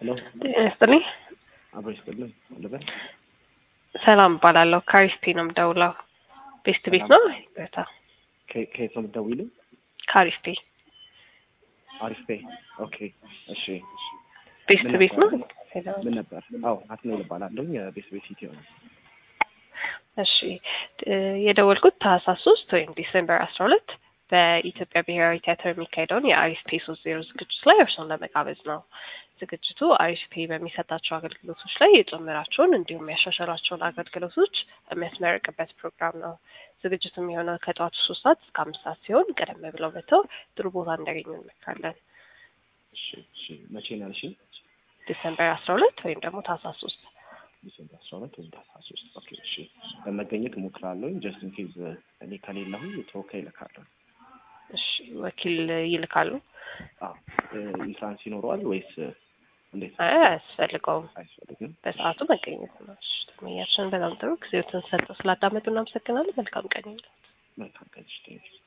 ሄሎ ጤና ይስጥልኝ። አብሮ ይስጥልን ልበል። ሰላም እባላለሁ። ካሪስፒ ነው የምደውለው። ቤስት ቤት ነው ይቅርታ፣ ከ- ከየት ነው የምትደውይልኝ? ካሪስፒ አሪፍ ቤ። ኦኬ እሺ። ቤስት ምን ቤት ነው። ነበር? ምን ነበር? አዎ ናትናኤል እባላለሁ የቤስት ቤት ኢትዮ ነው። እሺ እ የደወልኩት ታህሳስ ሶስት ወይም ዲሴምበር አስራ ሁለት በኢትዮጵያ ብሔራዊ ቲያትር የሚካሄደውን የአሪስፔ ሶስት ዜሮ ዝግጅት ላይ እርሶን ለመጋበዝ ነው። ዝግጅቱ አሪስፔ በሚሰጣቸው አገልግሎቶች ላይ የጨመራቸውን እንዲሁም ያሻሻላቸውን አገልግሎቶች የሚያስመርቅበት ፕሮግራም ነው። ዝግጅቱ የሚሆነው ከጠዋቱ ሶስት ሰዓት እስከ አምስት ሰዓት ሲሆን ቀደም ብለው መጥተው ጥሩ ቦታ እንዲያገኙ እንመክራለን። እሺ እሺ። መቼ ነው ያልሽኝ? ዲሴምበር አስራ ሁለት ወይም ደግሞ ታህሳስ ሶስት ዲሴምበር አስራ ሁለት ወይም ታህሳስ ሶስት ኦኬ እሺ። ለመገኘት እሞክራለሁ። ጀስት ኢን ኬዝ እኔ ከሌለሁኝ ተወካይ እልካለሁ። እሺ ወኪል ይልካሉ? አዎ እ ኢንትራንስ ይኖረዋል ወይስ እንዴት? አይ አያስፈልገውም። አያስፈልግም። በሰዓቱ መገኘት ነው። እሺ ተመኛችን በጣም ጥሩ ጊዜዎትን ሰጠው ስላዳመጡ እናመሰግናለን። መልካም ቀን ይሁንልዎት። መልካም ቀን። እሺ፣ ቴንኪው